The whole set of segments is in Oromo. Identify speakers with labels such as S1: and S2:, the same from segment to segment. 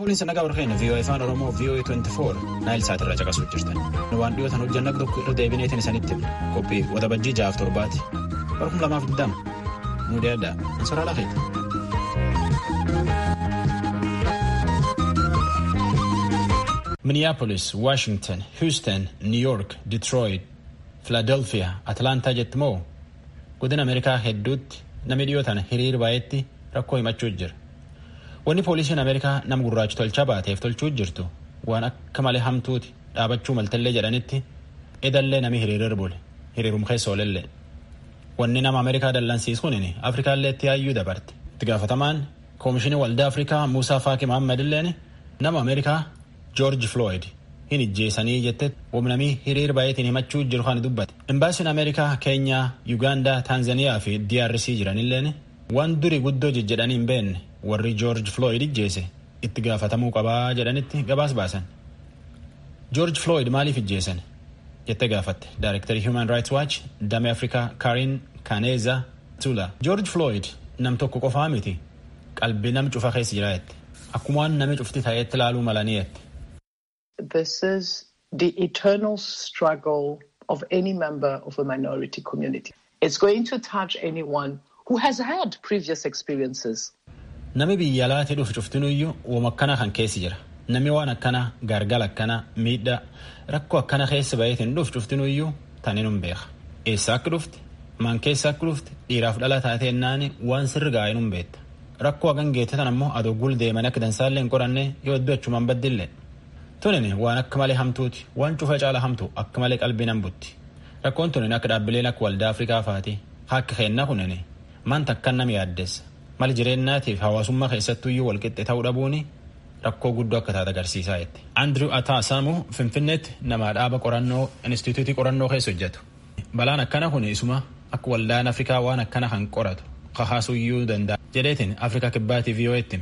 S1: Kunis nagaa warreen VOA afaan Oromoo VOA 24 naayil saatirraa caqasuu jirtan. Nu waan dhiyootan hojjanna tokko irra deebineetiin isanitti qophii waxabajjii ja'aaf torbaati. Bara kuma lamaaf digdama. Nu deedaa. Soraa lafeeti. Minneapolis, Washington, Houston, New York, Detroit, Philadelphia, Atlantaa jetti moo godina Ameerikaa hedduutti namni dhiyootan hiriira baay'eetti rakkoo himachuu jira. Wanni poolisiin Ameerikaa nama gurraachi tolchaa baateef tolchuu jirtu waan akka malee hamtuuti dhaabachuu maltallee jedhanitti edallee nami hiriirir bule hiriirum keessa oolellee. Wanni nama Ameerikaa dallansiisuun Afrikaallee itti yaayyuu dabarte. Itti gaafatamaan Koomishinii Waldaa Afrikaa Muusaa Faaki Mahammad illeen nama Ameerikaa George Floyd hin ijjeessanii jette wamnamii hiriir baay'eetiin himachuu jiru kan dubbate. Imbaasiin Ameerikaa Keenyaa, Yuugaandaa, Taanzaniyaa fi DRC jiranilleen waan durii guddoo jejjedhanii hin beekne warri George Floyd ijjeese itti gaafatamuu qabaa jedhanitti gabaas baasan. George Floyd maaliif ijjeesan? jettee gaafatte Daarektarii Human Rights Watch damee Afrikaa Karin Kaneeza Tula. George Floyd nam tokko qofaa miti qalbii nam cufa keessa jira jette. Akkuma waan nami cufti ta'eetti ilaaluu malanii jette.
S2: This is the eternal struggle of any member of a minority community. It's going to touch anyone who has had previous experiences.
S1: Nami biyya alaatti dhufu cuftinuyyuu wama akkana kan keessi jira. Nami waan akkana gargala akkana miidhaa rakkoo akkana keessa baheetiin dhufu cuftinuyyuu taninum beeka. Eessa akka dhufti? Maan keessa akka dhufti? Dhiiraaf dhala taateennaani waan sirri gaa'inum beekta. Rakkoo hagan geettetan ammoo adoo gul deeman akka dansaallee hin qoranne yoo iddoo achumaan baddillee. Tunin waan akka malee hamtuuti. Waan cufa caala hamtu akka malee qalbii nan butti. Rakkoon tunin akka dhaabbileen akka waldaa Afrikaa faati. Akka keennaa kunin maanta akkan nama yaaddeessa. Mali jireenyaatiif hawaasummaa keessattuyyuu walqixxe ta'uu dhabuuni rakkoo guddoo akka taate agarsiisaa jetti. Andrew Ataasamu Finfinneetti nama dhaaba qorannoo Inistituutii qorannoo keessa hojjetu. Balaan akkana kun isuma akka waldaan Afrikaa waan akkana kan qoratu kahaasuyyuu danda'a. Jedheetiin Afrikaa kibbaatiif VOA'tti.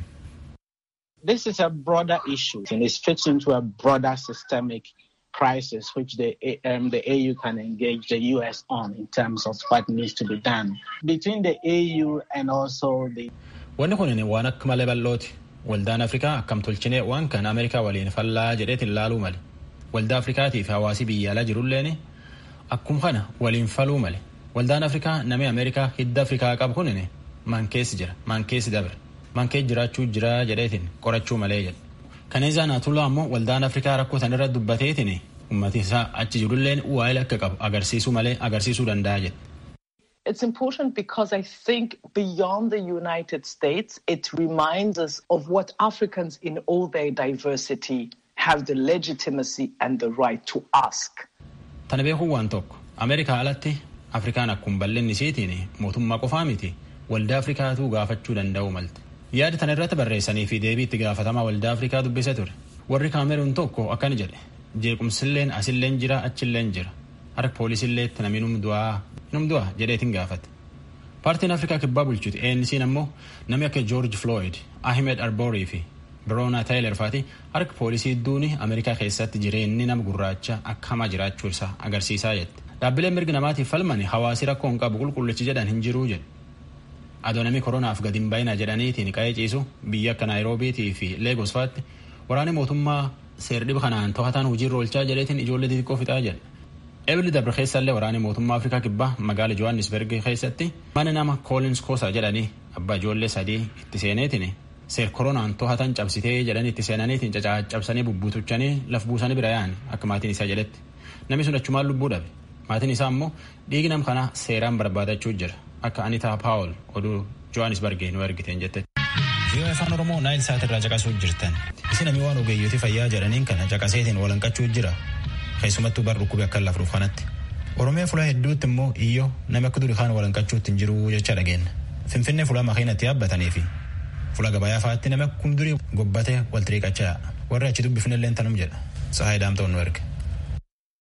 S3: This is a broader issue and it fits into a broader systemic crisis which the, um, the AU can engage the US on in terms of what needs to be done. Between the AU and also the...
S1: Wanni kun waan akka malee bal'ooti. Waldaan Afrikaa akkam tolchinee waan kan Ameerikaa waliin fallaa jedheetiin laaluu male. Waldaa Afrikaatii fi hawaasii biyya alaa jirulleen akkuma kana waliin faluu male. Waldaan Afrikaa namni Ameerikaa hidda Afrikaa qabu kun maan keessi jira, maan keessi dabre. Mankee jiraachuu jira jedheetiin qorachuu malee jedhe. Kaneezaa Naatulaa ammoo waldaan Afrikaa rakkoo san irra dubbateetiin ummati isaa achi jirulleen waa'ee akka qabu agarsiisuu malee agarsiisuu danda'a jedhe.
S2: It's important because I think beyond the United States, it reminds us of what Africans in all their diversity have the legitimacy and the right to ask.
S1: Tana beekuun waan tokko Ameerikaa alatti Afrikaan akkuma bal'inni isiitiin mootummaa qofaa miti waldaa Afrikaatu gaafachuu danda'u malte. yaada tana irratti barreessanii fi deebii itti gaafatamaa waldaa afrikaa dubbise ture warri kaameruun tokko akkana jedhe jeequmsilleen asilleen jira achilleen jira harka poolisiilleetti namni num du'aa num du'a jedheetiin gaafate paartiin afrikaa kibbaa bulchuti ANC'n ammoo namni akka joorji flooyid ahmed arborii fi biroona taayiler faati harka poolisii duuni ameerikaa keessatti jireenyi nama gurraacha akka hamaa jiraachuu isaa agarsiisaa jette dhaabbileen mirgi namaatiif falmani hawaasi rakkoo hin qabu qulqullichi jedhan hin jiruu jedhe adoonamii koronaaf gadi hin baay'ina jedhaniitiin qa'ee ciisu biyya akka naayiroobiitii fi leegos faatti waraanni mootummaa seerdhiba kanaan to'ataan hojiirra oolchaa jedheetiin ijoollee xixiqqoo fixaa jedhe. Ebli dabre keessallee waraanni mootummaa Afrikaa kibbaa magaala Johannesburg keessatti mana nama Collins Kosa jedhanii abbaa ijoollee sadii itti seeneetiin seer koronaan to'atan cabsitee jedhanii itti seenaniitiin cacaacabsanii bubbutuchanii laf buusanii bira yaa'an akka maatiin isaa jedhetti namni sun achumaan lubbuu dhabe maatiin isaa ammoo dhiigi nam kanaa seeraan barbaadachuu jira. akka Anitaa Paawul oduu Johannesburgee nu ergiteen jette. Vii'oo afaan Oromoo naayil saatirraa caqasuu jirtan. Isin namni waan ogeeyyooti fayyaa jedhaniin kana caqaseetiin walanqachuu jira. Keessumattuu bar dhukkubee akka lafruuf kanatti. Oromiyaa fulaa hedduutti immoo iyyoo namni akka durii kaan walanqachuutti hin jiru jecha dhageenya. Finfinnee fulaa makiinatti yaabbatanii fi fuula gabayaa fa'aatti namni akkuma durii gobbatee wal xiriiqachaa warri achi dubbifnellee tanum jedha. Sahaa Daamtoon nu erga.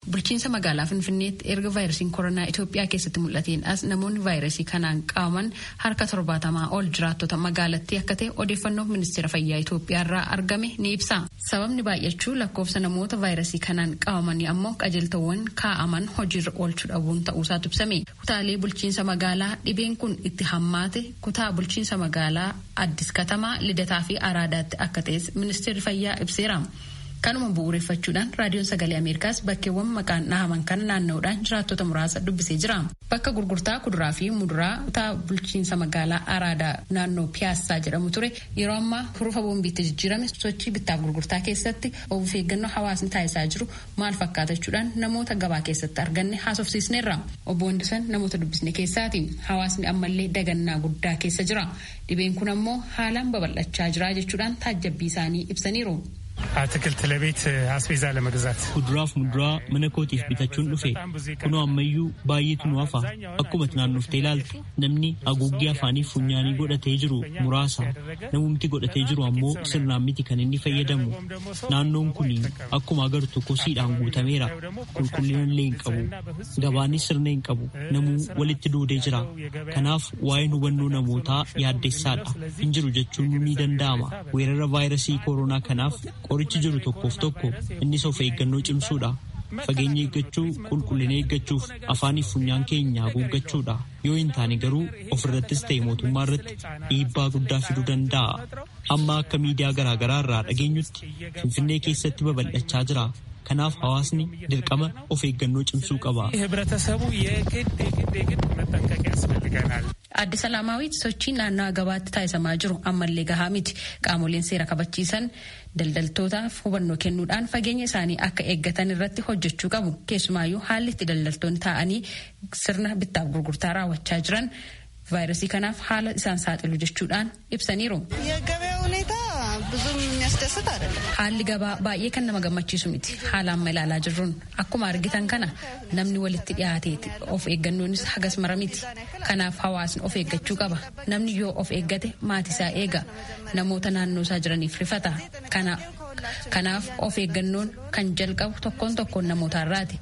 S4: Bulchiinsa magaalaa Finfinneetti erga vaayirasiin koronaa Itoophiyaa keessatti mul'ateen as namoonni vaayirasii kanaan qabaman harka torbaatamaa ol jiraattota magaalattii akka ta'e odeeffannoo ministeera fayyaa Itoophiyaa irraa argame ni ibsa. Sababni baay'achuu lakkoofsa namoota vaayirasii kanaan qabamanii ammoo qajeeltowwan kaa'aman hojiirra oolchuu dhabuun ta'uusaatu ibsame. Kutaalee bulchiinsa magaalaa dhibeen kun itti hammaate kutaa bulchiinsa magaalaa Addis Katamaa, Lidataa fi Araadaatti akka ta'es ministeerri fayyaa ibseera. Kanuma bu'uureffachuudhaan raadiyoon sagalee Ameerikaas bakkeewwan maqaan dhahaman kan naanna'uudhaan jiraattota muraasa dubbisee jira. Bakka gurgurtaa kuduraa fi muduraa kutaa bulchiinsa magaalaa Araadaa naannoo Piyaassaa jedhamu ture yeroo ammaa hurufa boombiitti jijjiirame sochii bittaaf gurgurtaa keessatti of eeggannoo hawaasni taasisaa jiru maal fakkaatachuudhaan namoota gabaa keessatti arganne haasofsiisneerra. Obbo Wandisan namoota dubbisne keessaati. Hawaasni ammallee dagannaa guddaa keessa jira. Dhibeen kun ammoo haalaan babal'achaa jira jechuudhaan taajjabbii isaanii ibsaniiru.
S5: አትክልት ለቤት አስቤዛ ለመግዛት
S6: ኩዱራፍ ሙዱራ mana kootiif bitachuun dhufe kunoo ammayyuu baay'eetu nu hafa akkuma naannoftee ilaalte namni haguuggii afaaniif funyaanii godhatee jiru muraasa namumti godhatee jiru ammoo sirnaan miti kan inni fayyadamu naannoon kun akkuma agartu kosiidhaan guutameera qulqullina illee hin qabu gabaanis sirna hin qabu namuu walitti duudee jira kanaaf waa'een hubannoo namootaa yaaddessaadha hin jiru jechuun ni danda'ama weerara vaayirasii koronaa kanaaf qorichi jiru tokkoof tokko innis of eeggannoo cimsuudha. Fageenya eeggachuu qulqullina eeggachuuf afaaniif funyaan keenya haguuggachuudha. Yoo hin taane garuu ofirrattis ta'e mootummaa irratti dhiibbaa guddaa fiduu danda'a. Amma akka miidiyaa garaagaraa irraa dhageenyutti Finfinnee keessatti babal'achaa jira. Kanaaf hawaasni dirqama of eeggannoo cimsuu qaba.
S4: Adde Salaamaawwiit sochiin naannawaa gabaatti taasisamaa jiru ammallee gahaa miti. Qaamoleen seera kabachiisan daldaltootaaf hubannoo kennuudhaan fageenya isaanii akka eeggatan irratti hojjechuu qabu. Keessumaayyuu haalli itti daldaltoonni taa'anii sirna bittaaf gurgurtaa raawwachaa jiran vaayirasii kanaaf haala isaan saaxilu jechuudhaan ibsaniiru. Haalli gabaa baay'ee kan nama gammachiisu miti. Haala amma ilaalaa jirruun akkuma argitan kana namni walitti dhiyaateeti. Of eeggannoonis hagas mara miti. Kanaaf hawaasni of eeggachuu qaba. Namni yoo of eeggate maatisaa eega. Namoota naannoo isaa jiraniif rifata. Kanaaf of eeggannoon kan jalqabu tokkoon tokkoon namootarraati.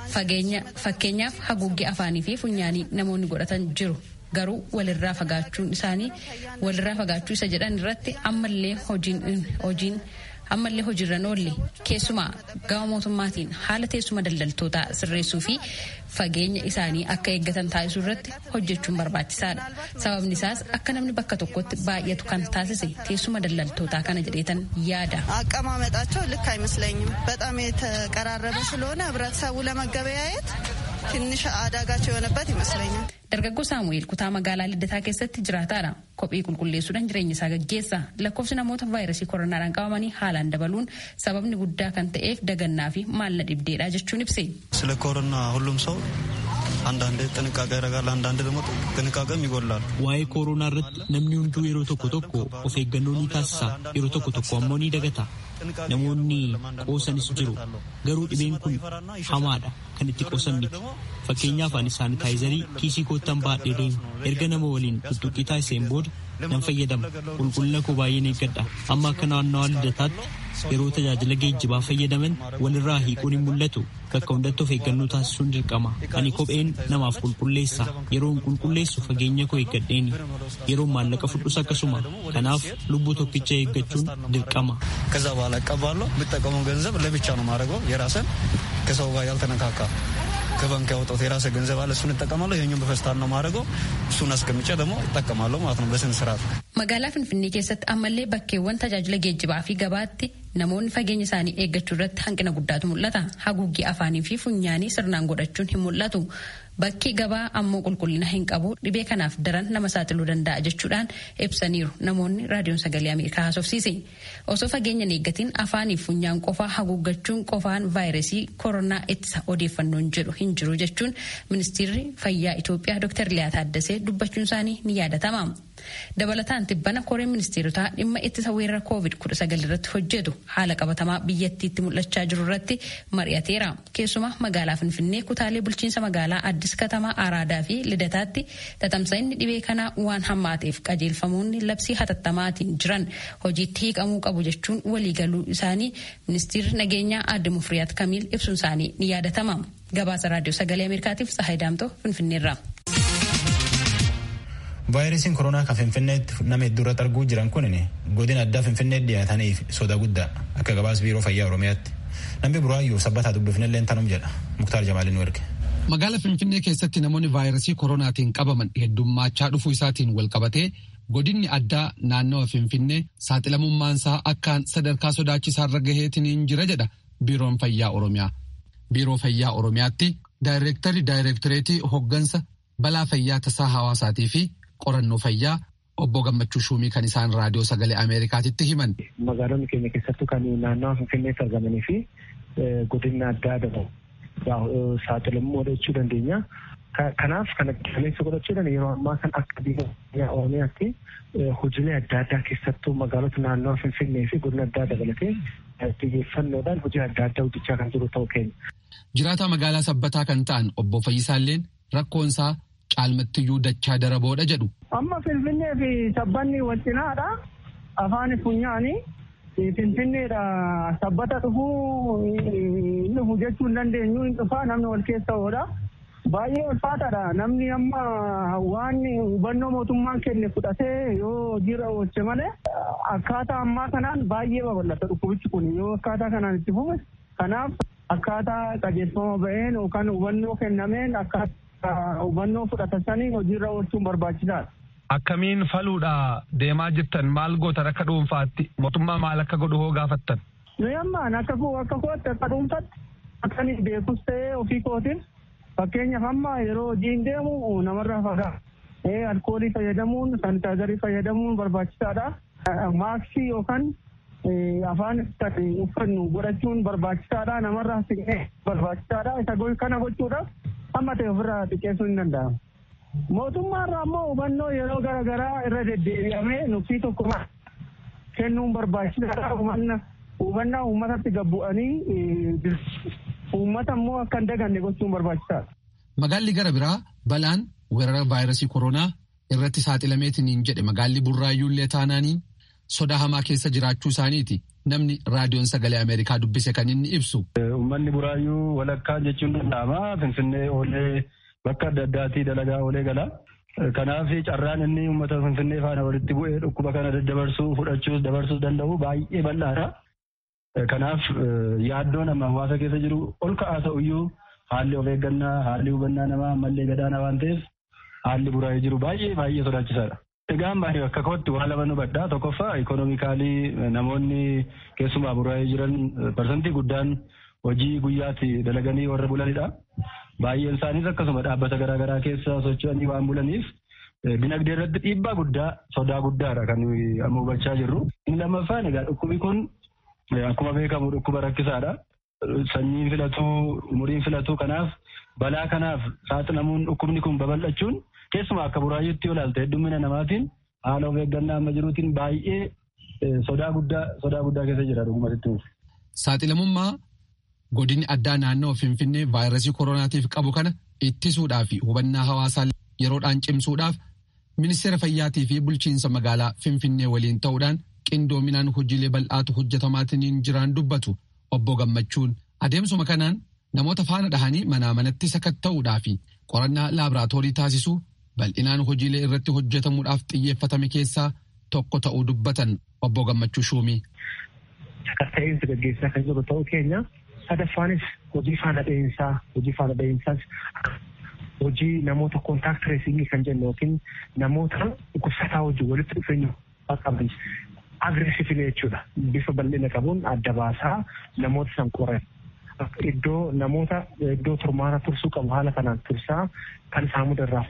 S4: Fakkeenyaaf haguuggii afaanii fi funyaanii namoonni godhatan jiru. garuu walirraa fagaachuun isaanii walirraa fagaachuu isa jedhan irratti ammallee hojiin ammallee hojiirra oolle keessumaa gama mootummaatiin haala teessuma daldaltootaa sirreessuu fi fageenya isaanii akka eeggatan taasisuu irratti hojjechuun barbaachisaadha sababni isaas akka namni bakka tokkotti baay'atu kan taasise teessuma daldaltootaa kana jedheetan yaada.
S7: አቀማመጣቸው ልክ አይመስለኝም። በጣም የተቀራረበ ስለሆነ ህብረተሰቡ ለመገበያየት ትንሽ አዳጋች የሆነበት ይመስለኛል።
S4: Dargaggoo Saamu'eel kutaa magaalaa Liddataa keessatti jiraataadha. Kophee qulqulleessuudhaan jireenya isaa gaggeessa. Lakkoofsi namoota vaayirasii koronaadhaan qabamanii haalaan dabaluun sababni guddaa kan ta'eef dagannaa fi maalla dhibdeedha jechuun ibse.
S8: ስለ ኮሮና ሁሉም ሰው አንዳንድ ጥንቃቄ ያደርጋል፣ አንዳንድ ደግሞ ጥንቃቄም ይጎላል።
S6: Waa'ee kooroonaa irratti namni hunduu yeroo tokko tokko of eeggannoo ni taasisa. Yeroo tokko tokko ammoo ni dagata. Namoonni qoosanis jiru. Garuu dhibeen kun hamaadha. Kan itti qoosan miti. Fakkeenyaaf ani saanitaayizarii kiisii koottan baadhee deemu. Erga nama waliin tuttuqqii taasiseen booda nan fayyadama. Qulqullina koo baay'een eeggadha. Amma akka naannawaa lidataatti yeroo tajaajila geejjibaa fayyadaman walirraa hiikuun hin mul'atu. Bakka hundatti of eeggannoo taasisuun dirqama. Ani kopheen namaaf qulqulleessa. Yeroon qulqulleessu fageenya koo eeggadheeni. Yeroon maallaqa fudhus akkasuma. Kanaaf lubbuu tokkicha eeggachuun dirqama.
S8: ከዛ በኋላ እቀባለሁ። የምጠቀመው ገንዘብ ለብቻ ነው ማድረገው የራስን ከሰው ጋር ያልተነካካ ከባንክ ያወጣሁት የራሴ ገንዘብ አለ። እሱን እጠቀማለሁ። ይሄኛውን በፌስታል ነው ማድረገው። እሱን አስቀምጬ ደግሞ እጠቀማለሁ ማለት ነው በስነ ስርዓት።
S4: Magaalaa Finfinnee keessatti ammallee bakkeewwan tajaajila geejjibaa fi gabaatti namoonni fageenya isaanii eeggachuu irratti hanqina guddaatu mul'ata. Haguuggii afaanii fi funyaanii sirnaan godhachuun hin mul'atu. Bakki gabaa ammoo qulqullina hin qabu dhibee kanaaf daran nama saaxiluu danda'a jechuudhaan ibsaniiru namoonni raadiyoon sagalee Ameerikaa haasofsiise. Osoo fageenya hin eeggatiin afaanii fi funyaan qofaa haguuggachuun qofaan vaayirasii koronaa ittisa odeeffannoon jedhu hin jiru jechuun ministeerri fayyaa Itoophiyaa Dr. Liyaa Taaddasee dubbachuun isaanii ni yaadatama. Dabalataan tibbana koreen ministeerotaa dhimma ittisa weerara koovid kudha sagal irratti hojjetu haala qabatamaa biyyattiitti mul'achaa jiru irratti mari'ateera. Keessumaa magaalaa Finfinnee kutaalee bulchiinsa magaalaa Addis Katamaa Araadaa fi Lidataatti tatamsa'inni dhibee kanaa waan hammaateef qajeelfamoonni labsii hatattamaatiin jiran hojiitti hiiqamuu qabu jechuun waliigaluu isaanii ministeerri nageenyaa aadde Mufriyaat Kamiil ibsuun isaanii ni yaadatama. Gabaasa raadiyoo sagalee Ameerikaatiif Tsahaay Daamtoo Finfinneerraa.
S1: vaayirasiin koronaa kan finfinneetti nama hedduu irratti arguu jiran kun godina addaa finfinneetti dhiyaataniif soda guddaa akka gabaas biiroo fayyaa oromiyaatti namni buraayyuu sabbataa dubbifnellee tanum jedha muktaar jamaalin nu erge.
S9: Magaala Finfinnee keessatti namoonni vaayirasii koronaatiin qabaman heddummaachaa dhufuu isaatiin wal qabatee godinni addaa naannawa Finfinnee saaxilamummaansaa akkaan sadarkaa sodaachisaarra gaheetiin jira jedha biiroon fayyaa oromiyaa. Biiroo fayyaa oromiyaatti daayireektarii daayireektareetii hoggansa balaa fayyaa tasaa hawaasaatii fi qorannoo fayyaa obbo Gammachuu Shuumii kan isaan raadiyoo sagalee Ameerikaatitti himan.
S10: Magaalonni keenya keessattuu kan naannawa Finfinneetti argamanii fi godinni addaa adabu saaxilamuu jechuu dandeenya. Kanaaf kana qilleensa godhachuudhaan yeroo ammaa kan akka biyya Oromiyaatti hojiilee adda addaa keessattuu magaalota naannawa Finfinnee fi godina addaa dabalatee xiyyeeffannoodhaan hojii adda addaa hojjechaa kan jiru ta'uu keenya.
S9: Jiraataa magaalaa sabbataa kan ta'an obbo Fayyisaalleen rakkoonsaa caalmattiyyuu dachaa daraboodha jedhu.
S11: Amma Finfinnee fi sabbanni wal cinaadha. Afaan funyaani. Finfinneedha sabbata dhufuu inni hojjechuu hin dandeenyu hin dhufaa namni wal keessa oodha. Baay'ee ulfaataadha. Namni amma waan hubannoo mootummaan kenne fudhatee yoo hojiirra oolche malee akkaataa ammaa kanaan baay'ee babal'ata dhukkubichi kun yoo akkaataa kanaan itti fufe kanaaf akkaataa qajeelfama ba'een yookaan hubannoo kennameen akkaataa hubannoo fudhatan sanii hojiirra oolchuun barbaachisaadha.
S12: Akkamiin faluudha deemaa jirtan maal gootan akka dhuunfaatti mootummaa maal akka godhu hoo gaafattan.
S11: Nuyi ammaan akka akka kootti akka dhuunfaatti akka inni beekus ta'ee ofii kootiin fakkeenyaaf amma yeroo hojiin deemu namarraa fagaa. Alkoolii fayyadamuun sanitaazarii fayyadamuun barbaachisaadha. Maaksii yookaan afaan uffannu godhachuun barbaachisaadha. Namarraa siqnee barbaachisaadha. Isa kana gochuudhaaf amma ta'e ofirraa xiqqeessuu hin danda'amu. Mootummaarraa immoo hubannoo yeroo garaagaraa irra deddeebi'amee nuffii tokko kennuun barbaachisaadha. Hubannaa uummatatti gabbu'anii uummata immoo akka hin daganne gochuun barbaachisaadha.
S9: Magaalli gara biraa balaan weerara vaayirasii koronaa irratti saaxilameetiin jedhe magaalli burraayyuullee taanaaniin sodaa hamaa keessa jiraachuu isaaniiti. Namni raadiyoon sagalee Ameerikaa dubbise kan inni ibsu.
S13: Uummanni buraayyuu walakkaa jechuun danda'ama. Finfinnee oolee bakka adda addaatii dalagaa oolee gala. Kanaaf carraan inni uummata Finfinnee faana walitti bu'ee dhukkuba kana daddabarsuu fudhachuus dabarsuus danda'u baay'ee bal'aadha. Kanaaf yaaddoon amma hawaasa keessa jiru ol ka'aa ta'uyyuu haalli of eeggannaa haalli hubannaa namaa ammallee gadaana waan ta'eef haalli buraa'ee jiru baay'ee baay'ee sodaachisaadha. Egaan baay'ee bakka kootti waa lama nu badhaa tokkoffaa ikonomikaalii namoonni keessumaa buraa'ee jiran parsantii guddaan hojii guyyaatti dalaganii warra bulanidha. Baay'een isaaniis akkasuma dhaabbata garaagaraa keessa socho'anii waan bulaniif dinagdee irratti dhiibbaa guddaa sodaa guddaadha kan amma hubachaa jirru. Inni lammaffaan egaa dhukkubi kun akkuma beekamu dhukkuba rakkisaadha. Sanyiin filatuu umuriin filatuu kanaaf balaa kanaaf saaxilamuun dhukkubni kun babal'achuun keessumaa akka buraayyuutti yoo ilaalte heddumina namaatiin haala of eeggannaa amma jiruutiin baay'ee sodaa guddaa sodaa guddaa keessa jira dhugumatti.
S9: Saaxilamummaa godinni addaa naannoo Finfinnee vaayirasii koronaatiif qabu kana ittisuudhaa fi hubannaa hawaasaa yeroodhaan cimsuudhaaf ministeera fayyaatii fi bulchiinsa magaalaa Finfinnee waliin ta'uudhaan qindoominaan hojiilee bal'aatu hojjetamaatiin jiraan dubbatu obbo Gammachuun adeemsuma kanaan namoota faana dhahanii manaa manatti sakatta'uudhaa fi qorannaa laaboraatoorii taasisuu bal'inaan hojiilee irratti hojjetamuudhaaf xiyyeeffatame keessaa tokko ta'uu dubbatan obbo Gammachuu Shuumii.
S10: Sakatta'insa gaggeessaa kan jiru ta'uu keenya sadaffaanis hojii faana dha'iinsaa hojii faana dha'iinsaas hojii namoota koontaakt tireesingii kan jennu yookiin namoota dhukkubsataa wajjin walitti dhufeenya qaban agreessivili jechuudha. Bifa bal'ina qabuun adda baasaa namoota san qoran. Iddoo namoota iddoo turmaata tursuu qabu haala kanaan tursaa kan saamuda irraa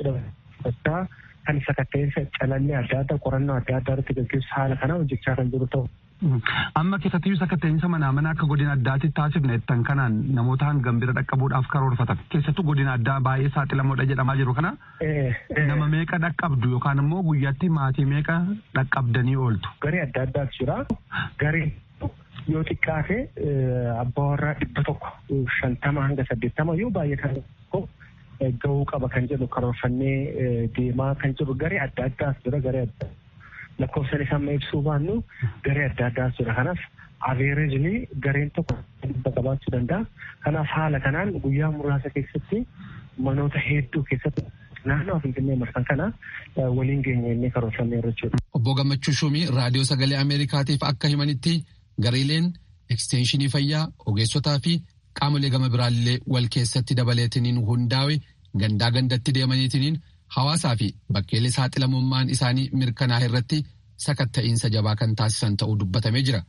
S10: fudhatan kan sakatta'insa calallee adda addaa qorannoo adda addaa irratti gaggeessu haala kanaan hojjechaa kan jiru ta'u
S12: Amma keessattiyyuu sakatteenyisa manaa mana akka godina addaatti taasifne jettan kanaan namoota hangam bira dhaqqabuudhaaf karoorfatan. Keessattuu godina addaa baay'ee saaxilamoodha jedhamaa jiru kana. Nama meeqa dhaqqabdu yookaan immoo guyyaatti maatii meeqa dhaqqabdanii ooltu.
S10: Garee adda addaatu jira. Garee yoo xiqqaate abbaa warraa dhibba tokko shantama hanga saddeettama yoo baay'atan tokko gahuu qaba kan jedhu karoorfannee deemaa kan jiru garee adda addaas jira garee adda lakkoofsan isaa amma ibsuu baannu garee adda addaas jira kanaaf aveerejli gareen tokko dhibba qabaachuu danda'a kanaaf haala kanaan guyyaa muraasa keessatti manoota hedduu keessatti naannoo finfinnee marsan kana waliin geenye inni karoorfannee jechuudha.
S9: Obbo Gammachuu Shumii raadiyoo sagalee Ameerikaatiif akka himanitti gareeleen ekstenshinii fayyaa ogeessotaa fi qaamolee gama biraallee wal keessatti dabaleetiniin hundaa'e gandaa gandatti deemaniitiniin hawaasaa fi bakkeelee saaxilamummaan isaanii mirkanaa'e irratti sakatta'iinsa jabaa kan taasisan ta'uu dubbatamee jira.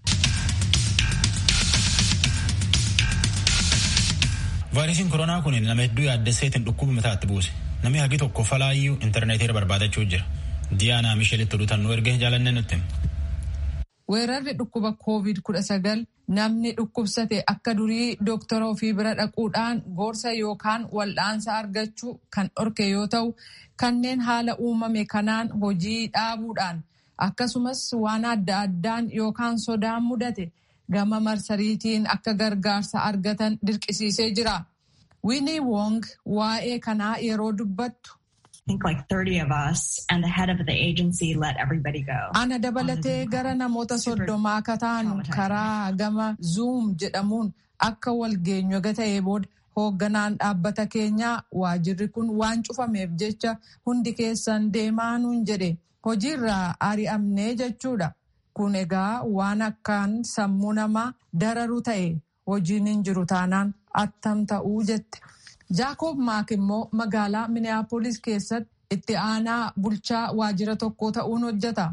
S1: vaayirasiin koronaa kun nama hedduu yaaddesseetiin dhukkuba mataatti buuse namni hagi tokko falaayyuu intarneetii irra barbaadachuu jira diyaanaa mishelitti oduutan nu erge jaalannee nutti.
S14: weerarri dhukkuba covid kudha sagal namni dhukkubsate akka durii dooktora ofii bira dhaquudhaan gorsa yookaan wal'aansa argachuu kan dhorke yoo ta'u kanneen haala uumame kanaan hojii dhaabuudhaan akkasumas waan adda addaan yookaan sodaan mudate gama marsariitiin akka gargaarsa argatan dirqisiisee jira. Winnie Wong waa'ee kanaa yeroo dubbattu. Ana dabalatee gara namoota soddomaa akka taanu karaa gama Zoom jedhamuun akka walgeenyu ta'ee booda hoogganaan dhaabbata keenyaa waajirri kun waan cufameef jecha hundi keessan deemaa nuun jedhe hojiirraa ari'amnee jechuudha. Kun egaa waan akkaan sammuu namaa dararu ta'e hojiin hin jiru taanaan attam ta'uu jette. Jaakob Maak immoo magaalaa Minneapolis keessatti itti aanaa bulchaa waajjira tokko ta'uun hojjeta.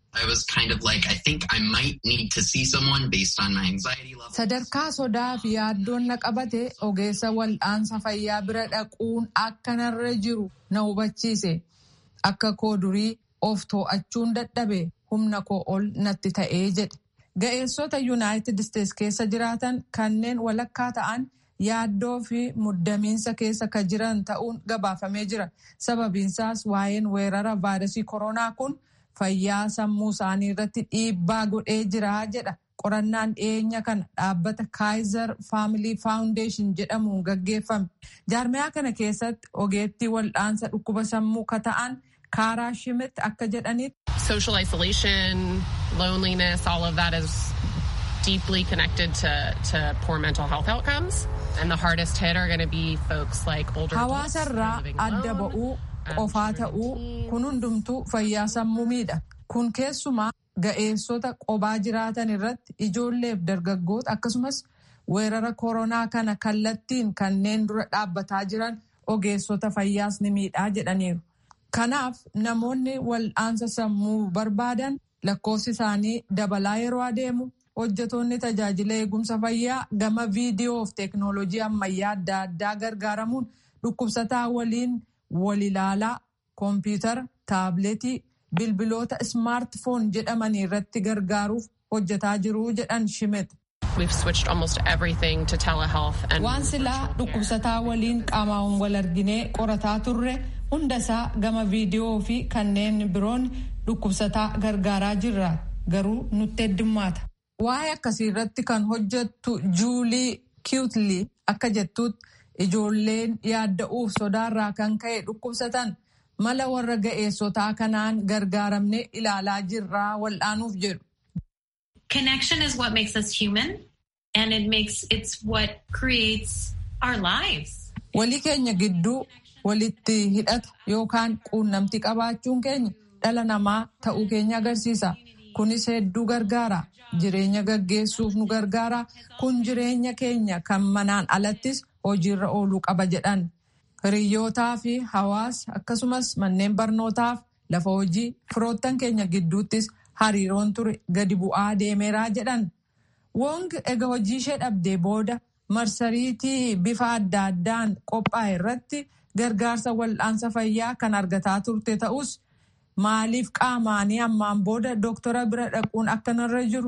S14: Sadarkaa sodaa fi yaaddoon na qabate ogeessa wal'aansa fayyaa bira dhaquun akka narra jiru na hubachiise. Akka koo durii of too'achuun dadhabe humna koo ol natti ta'ee jedhe. Ga'eessota Yuunaayitid Isteets keessa jiraatan kanneen walakkaa ta'an yaaddoo fi muddamiinsa keessa ka jiran ta'uun gabaafamee jira. Sababiinsaas waa'een weerara vaayirasii koronaa kun fayyaa sammuu isaanii irratti dhiibbaa godhee jira jedha. Qorannaan dhiyeenya kana dhaabbata Kaayizer Faamilii Faawundeeshin jedhamuun gaggeeffame. Jaarmiyaa kana keessatti ogeettii wal'aansa dhukkuba sammuu ka ta'an Kaaraa Shimitti akka jedhanitti.
S15: Social isolation, loneliness, all of that is deeply connected to, to poor mental health outcomes. And the hardest hit are going to be folks like older
S14: Hawaasarraa adda ba'uu, qofaa ta'uu, kun hundumtuu fayyaa sammuu miidha. Kun keessumaa ga'eessota qobaa jiraatan irratti ijoolleef dargaggoota akkasumas weerara koronaa kana kallattiin kanneen dura dhaabbataa jiran ogeessota fayyaas ni miidhaa jedhaniiru. Kanaaf namoonni wal'aansa sammuu barbaadan lakkoofsi isaanii dabalaa yeroo adeemu hojjetoonni tajaajila eegumsa fayyaa gama viidiyoo fi teeknooloojii ammayyaa adda addaa gargaaramuun dhukkubsataa waliin wal ilaalaa koompiyutara taabileetii bilbiloota ismaartifoon jedhamanii irratti gargaaruuf hojjetaa jiru jedhan shimet. Waan silaa dhukkubsataa waliin qaamaan wal arginee qorataa turre hundasaa gama viidiyoo fi kanneen biroon dhukkubsataa gargaaraa jirra garuu nutti heddummaata. Waa'ee akkasii irratti kan hojjettu Juulii Kiwutlii akka jettutti ijoolleen yaadda'uuf sodaarraa kan ka'e dhukkubsatan mala warra ga'eessotaa kanaan gargaaramne ilaalaa jirraa wal'aanuuf jedhu.
S16: Connection is what makes us human and it makes it's what creates our lives.
S14: Walii keenya gidduu walitti hidhata yookaan quunnamtii qabaachuun keenya dhala namaa ta'uu keenya agarsiisa. Kunis hedduu gargaara. Jireenya gaggeessuuf nu gargaara. Kun jireenya keenya kan manaan alattis hojiirra ooluu qaba jedhan. Hiriyyootaa fi hawaasa akkasumas manneen barnootaaf lafa hojii firoottan keenya gidduuttis hariiroon ture gadi bu'aa deemeeraa jedhan. Wong ega hojii ishee dhabdee booda marsariitii bifa adda addaan qophaa'e irratti gargaarsa wal'aansa fayyaa kan argataa turte ta'us maaliif qaamaanii ammaan booda dooktora bira dhaquun akka narra jiru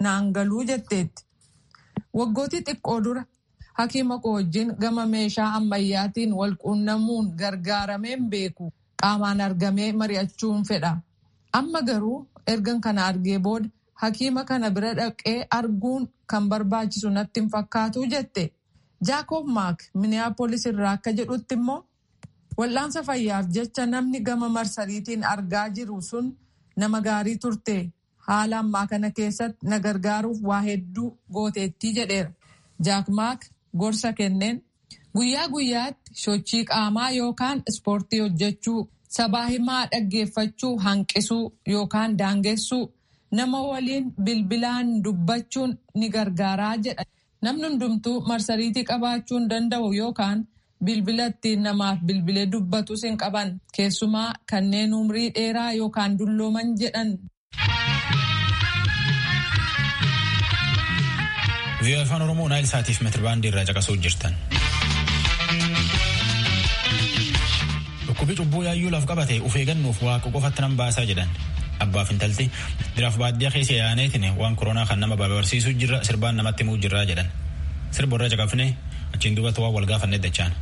S14: naan galuu jetteetti. Waggootii xiqqoo dura hakiima koo wajjin gama meeshaa ammayyaatiin wal quunnamuun gargaarameen beeku qaamaan argamee mari'achuun fedha. Amma garuu ergan kana argee booda hakiima kana bira dhaqee arguun kan barbaachisu natti hin fakkaatu jette. Jaakob Maak Minneapolis irraa akka jedhutti immoo wal'aansa fayyaaf jecha namni gama marsariitiin argaa jiru sun nama gaarii turte haala ammaa kana keessatti na gargaaruuf waa hedduu gooteettii jedheera. Jaak Maak gorsa kenneen guyyaa guyyaatti sochii qaamaa yookaan ispoortii hojjechuu sabaa himaa dhaggeeffachuu hanqisuu yookaan daangessuu nama waliin bilbilaan dubbachuun ni gargaaraa jedha. Namni hundumtuu marsariitii qabaachuu hin danda'u yookaan bilbila ittiin namaaf bilbilee dubbatus hin qaban keessumaa kanneen umrii dheeraa yookaan dullooman jedhan.
S1: Vii'oo afaan Oromoo naayil saatiif meetirbaandii irraa caqasuu jirtan. Dhukkubi cubbuu yaayyuu laf qabate uf eeggannuuf waaqa qofatti nan baasaa jedhan. Abbaaf intalti diraaf baadiyyaa keessa yaaneetiin waan koronaa kan nama barbaarsiisuu jirra sirbaan namatti himuu jirraa jedhan. Sirba irra caqafne achiin duubatti waan wal gaafanne dachaan.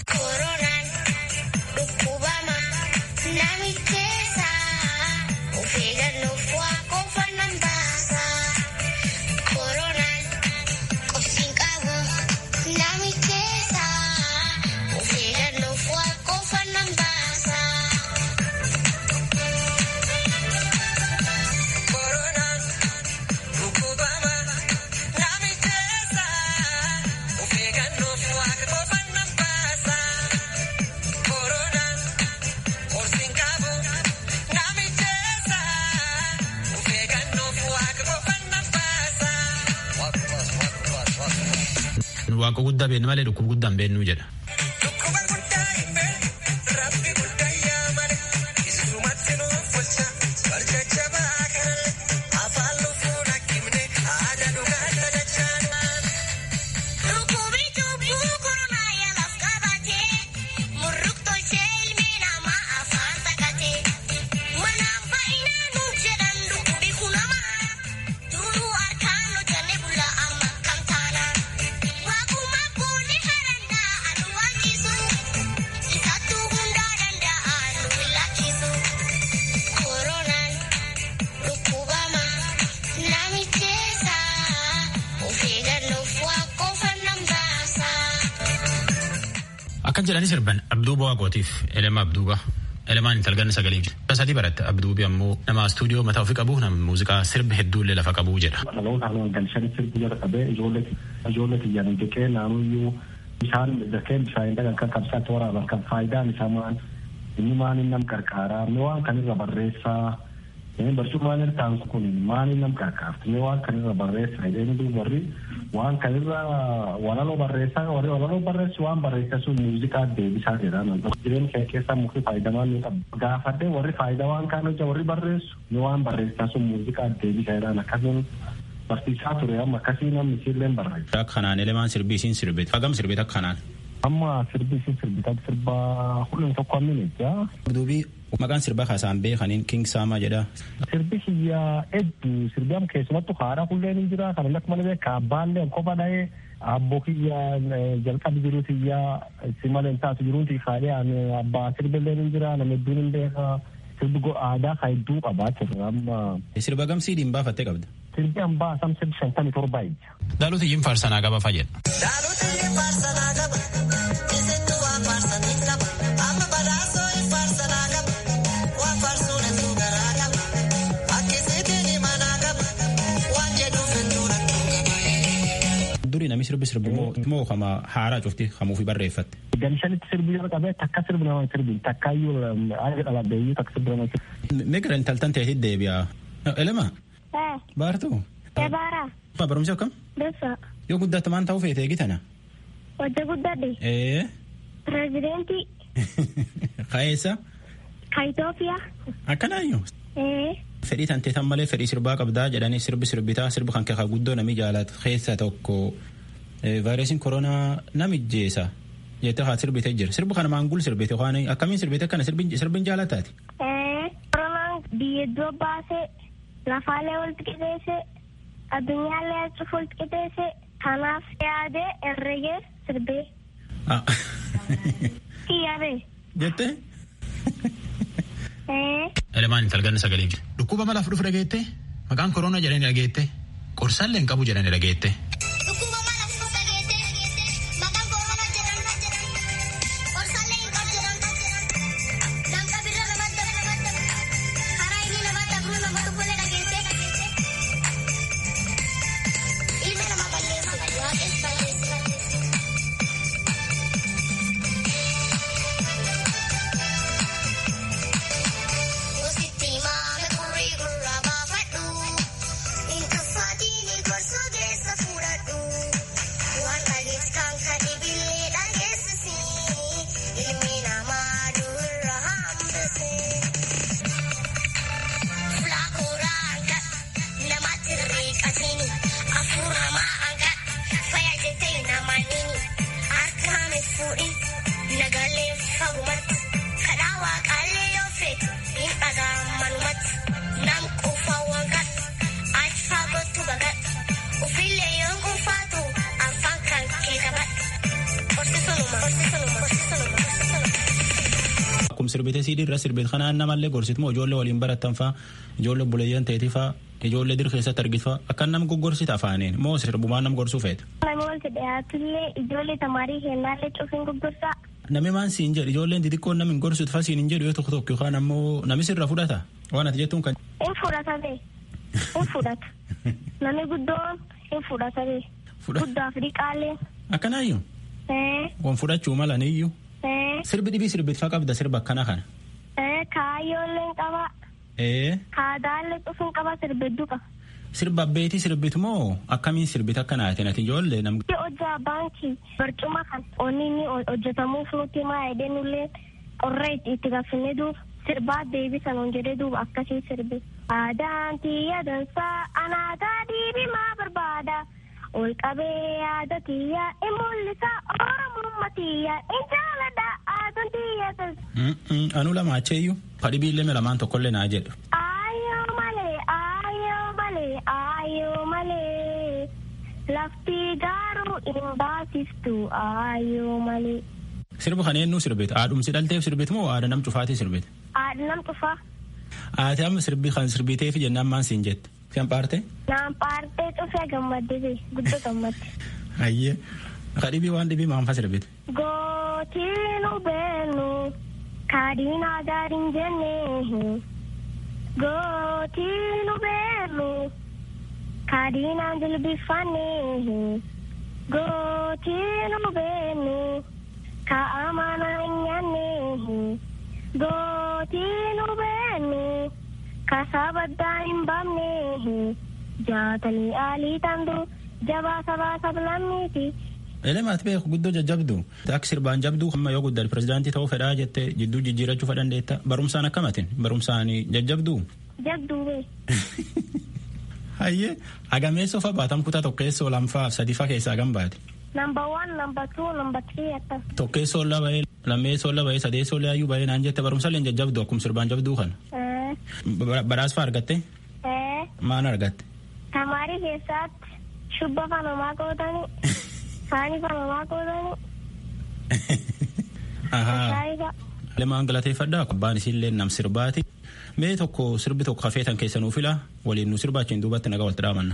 S1: Waaqa guddaa beeknu malee dhukkuba guddaa hin beeknu jedha. Akkan jedhani sirban Abduuba Waaqootiif Elema Abduuba. Elemaan intalganna sagalee jira. Sadii baratte Abduubi ammoo nama istuudiyoo mataa ofii qabu nama muuziqaa sirba hedduullee lafa qabu jedha.
S17: Dhaloota haala galchanii sirbi jala qabee ijoollee xiyyaanii jeqee naannoyyuu bishaan dakee bishaan dhagan kan qabsaatti waraaban kan faayidaan isaa maal inni maal inni nam qarqaaraa inni waan kanirra barreessaa barcummaan irtaan kun maal inni nam qarqaarti inni waan kanirra barreessaa inni duuba warri waan kanirra walaloo barreessaa warri walaloo barreessu waan barreessaa sun muuziqaa deebisaa jedhan jireenya kee keessaa mukti faayidamaan ni qabu gaafadhee warri faayidaa waan kaan hojja warri barreessu ni waan barreessaa sun muuziqaa deebisaa jedhan akkasumas barsiisaa ture amma akkasii namni isiillee barreessa.
S1: Akka kanaan elemaan sirbii isiin sirbite hagam sirbite akka kanaan.
S17: Amma sirbii isiin sirbite sirba hulluun tokko ammin jaa.
S1: Duubii maqaan sirbaa kaasaan beekaniin King Saamaa jedha.
S17: Sirbi kiyyaa hedduu sirbi amma keessumattu haadha hulleen hin jira kan akka malee beekaa abbaallee qofa dhahee abboo kiyyaa jalqabi jiru kiyyaa si malee taatu jiruuti kaadhee abbaa sirbillee hin jira nama hedduun hin beekaa sirbi aadaa kan hedduu qabaa amma.
S1: Sirba gamsii dhiin baafattee qabda.
S17: Sirbi hambaa sam sirbi shantamii torba ija.
S1: Daalota iyyin faarsanaa qaba fayyada.
S18: Daalota iyyin faarsanaa qaba. Isintu waan faarsanii qaba. Amma badhaasoo hin faarsanaa qaba. Waan faarsuun hedduu garaa qaba. Akkisiitiin himanaa qaba. Waan jedhuuf hedduu rakkoo qaba.
S1: Durii namni sirbi sirbi moo kama haaraa cufti kamuufi barreeffatte.
S17: Galshanitti sirbi jala qabee takka sirbi nama sirbi takkaayyuu aada dhalabdeeyyuu takka sirbi nama sirbi.
S1: Migira intaltan ta'e deebi'a. Elema. Baartuu.
S19: Ebaara.
S1: Barumsi akkam?
S19: Dursa.
S1: Yoo guddatte maan ta'uu feete eegitana?
S19: Hojja guddadhe.
S1: Ee.
S19: Pireezidentii.
S1: Kaeessa?
S19: Ka Itoophiyaa.
S1: Akkanaayyuu.
S19: Ee.
S1: Fedhii tantee tan malee fedhii sirbaa qabdaa jedhanii sirbi sirbitaa sirbi kan keessa guddoo nami jaalatu keessa tokko vaayirasiin koronaa namijjeessa jettee haa sirbite jira sirbi kana maangul sirbite waan akkamiin sirbite kana sirbin jaalataati.
S19: Ee. Koronaan biyya iddoo baasee lafaalee walitti qixeesse addunyaallee cufuuf qixeesse kanaaf yaadee herregee sirbee. Kiyyabe.
S1: Jettee?
S19: Ee.
S1: Elemaan intalganna sagalee jira. Dhukkuba malaaf dhufu dhageette maqaan koroona jedhanii dhageette qorsaallee hin qabu jedhanii dhageette. Akkuma sirbitee siidii irra sirbit kanaan namallee gorsitmoo ijoollee waliin barattan faa ijoollee buleeyyan ta'eeti faa ijoollee dir keessatti argit faa akka nama goggorsita afaaniin moo sirbumaan nama gorsuu feeta.
S19: Namni wanti dhiyaatullee ijoollee tamaarii kennaallee cufiin gurgurtaa.
S1: Namni maan siin jedhu ijoolleen xixiqqoon namni gorsuut faa siin hin jedhu yoo tokko tokko yookaan ammoo namni sirra fudhata waan ati jettuun kan.
S19: In fudhata bee. In fudhata. Namni guddoon in fudhata bee. Guddaa fi dhiqaallee.
S1: Akkanaayyuu. Wan fudhachuu mala niyyuu. Sirbi dhibii sirbitfaa qabda sirba akkana kana.
S19: Kaayyoolleen qaba. Kaadaallee cufuun qaba sirbidduu qaba.
S1: Sirba abbeetii sirbitu moo akkamiin sirbit akka naatin ati ijoollee nam.
S19: Hojjaa baankii barcuma kan onni inni hojjetamuuf nuti maa edee nullee qorree itti gaffinne duuba sirbaa deebisan on jedhee duuba akkasii sirbi. Aadaan tiyya dansaa anaataa diibimaa barbaada. ol qabee yaada tiyya in mul'isa oromummaa tiyya in jaalladha aadaan tiyya dansa.
S1: Anu lama acheeyyuu fadhibiillee lamaan tokkollee naa jedhu.
S19: Aayoo malee aayoo malee aayoo malee lafti gaaruu hin baasiftu aayoo malee.
S1: Sirba kana eenyu sirbite haadhumsi dhalteef sirbite moo haadha nam cufaatii sirbite.
S19: Haadha nam cufaa.
S1: Ati amma sirbi kan sirbiteef jennaan maan siin jette. Siyan paarte?
S19: Naan paartee cufee gammadde guddoo gammadde.
S1: Ayyee. Akka dhibii waan dhibii maanfa sirbite.
S19: Gootiinu beenu kaadhiinaa gaariin jennee. Gootiinu beenu kaadhiinaan jilbifannee. Gootiinu beenu kaa'amana hin nyaannee. Gootiinu beenu. kasabaddaa hin baafne jaatanii aalii tandu jabaa sabaa sablamniiti.
S1: Elemaat beeku guddoo jajjabdu akka sirbaan jabduu amma yoo guddate pirezidaantii ta'uu fedhaa jette jidduu jijjiirachuu fedhandeetta barumsaan akkamatin barumsaan jajjabduu.
S19: Jabduu bee.
S1: Hayyee agameessoo fa baatam kutaa tokkeessoo lamfaa sadiifaa keessaa hagam baate.
S19: Number one, number two, number three akkas.
S1: Tokkeessoo laba'ee lammeessoo laba'ee sadeessoo laayyuu ba'ee naan jette barumsa leen jajjabdu akkuma sirbaan jabduu kana. Badhaasa argatte? Maan argatte?
S19: Tamaarii keessatti shubba fanamaa qootanii saanii fanamaa qootanii.
S1: Lemaan galateeffadhaa abbaan isiillee nam sirbaati. Mee tokko sirbi tokko hafeetan keessa nuu fila waliin nu sirbaachiin duubatti nagaa walitti dhaamanna.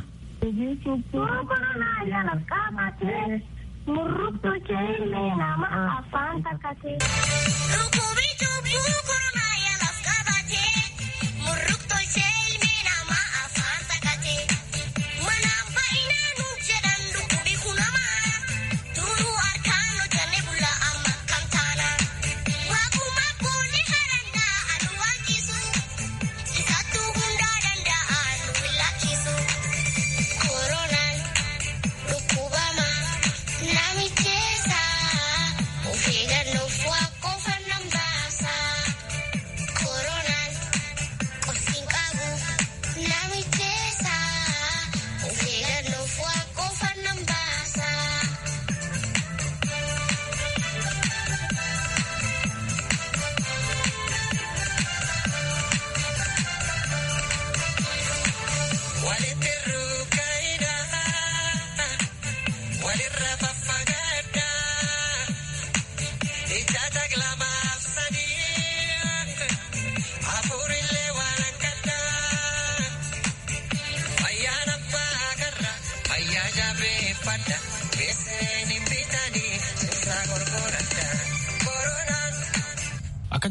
S19: Murruktu jeelee nama afaan takkatee. Rukubii cubbuu koronaa yaalaaf qabatee. Murruktu jeelee nama afaan takkatee. Manaan baay'inaa nu jedhan dhukkubi kunamaa. Turuu harkaan hojjannee bulaa amma kam taana. Waaquma boolli kadhannaa anu waanjisu. Isattuu hundaa danda'a nu lakkisu. Koronaan dhukkubama namicheessa. Of eeggannoof waa qofa nan baasa.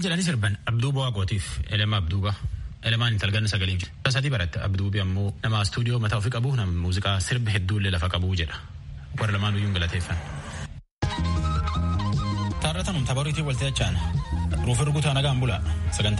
S1: jedhanii sirban abduu bu'aa gootiif elema abduuba elemaan intalganna sagalee jira sadii baratte abduubi ammoo nama stuudiyoo mataa ofii qabu nama muuziqaa sirba hedduullee lafa qabu jedha warra lamaan iyyuu galateeffan. taarratanum tapharuutii waltee achaan ruufi rukutaa nagaan bula sagantaa